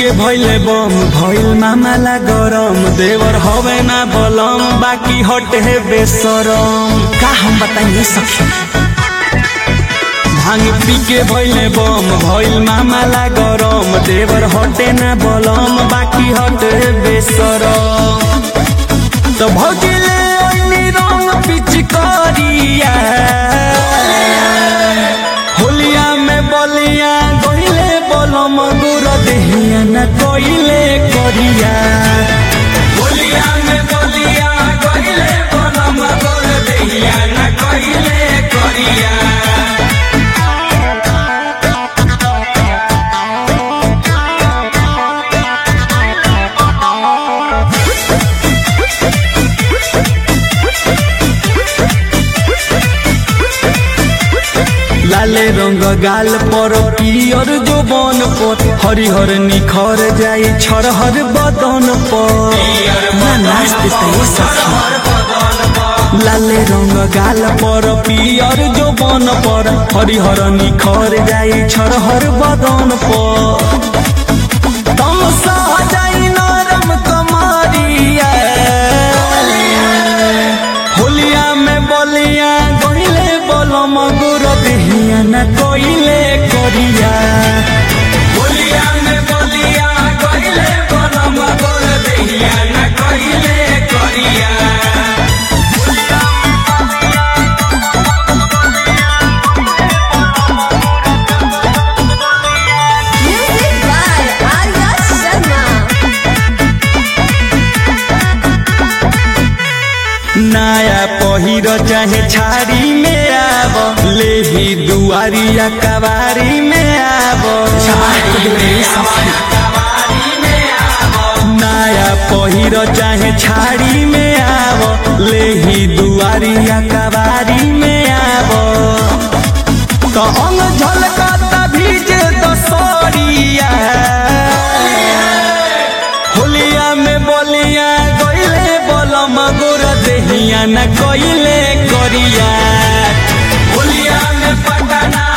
के भइले बम भइल मामाला गरम देवर हवे ना बलम बाकी हट है बेसरम का हम बताइए सखी भांग पी के भइले बम भइल मामाला गरम देवर हटे ना बलम बाकी हट है बेसरम तो भगिले ओइनी रंग पिचकारिया होलिया में बलिया गइले बलम गुर देहिया न कइले करिया होलिया में बलिया गइले बलम गुर देहिया न कइले करिया लाले रंग गाल पर पियर जोबन पर हरिहर निखर जाई छरहर बदन पर ना नाच देते सखी लाले रंग गाल पर पियर जोबन पर हरिहर निखर जाई छरहर बदन पर तमसा जाई नरम कमरिया होलिया में बलिया गइले बलम गुर देहिया न कइले करिया होलिया में बलिया गइले बलम गुर देहिया न कइले करिया Music by Arya Sharma. नया पहिर चाहे छाड़ी में आब लेही दुआरिया कबारी में आब नया पहिर चाहे छाड़ी में आब लेही दुआरिया कबारी में आब तो अंग झलकता भीजे दसरिया होलिया में बलिया गइले बलम गोर देहिया न कइले करिया होलिया में पटना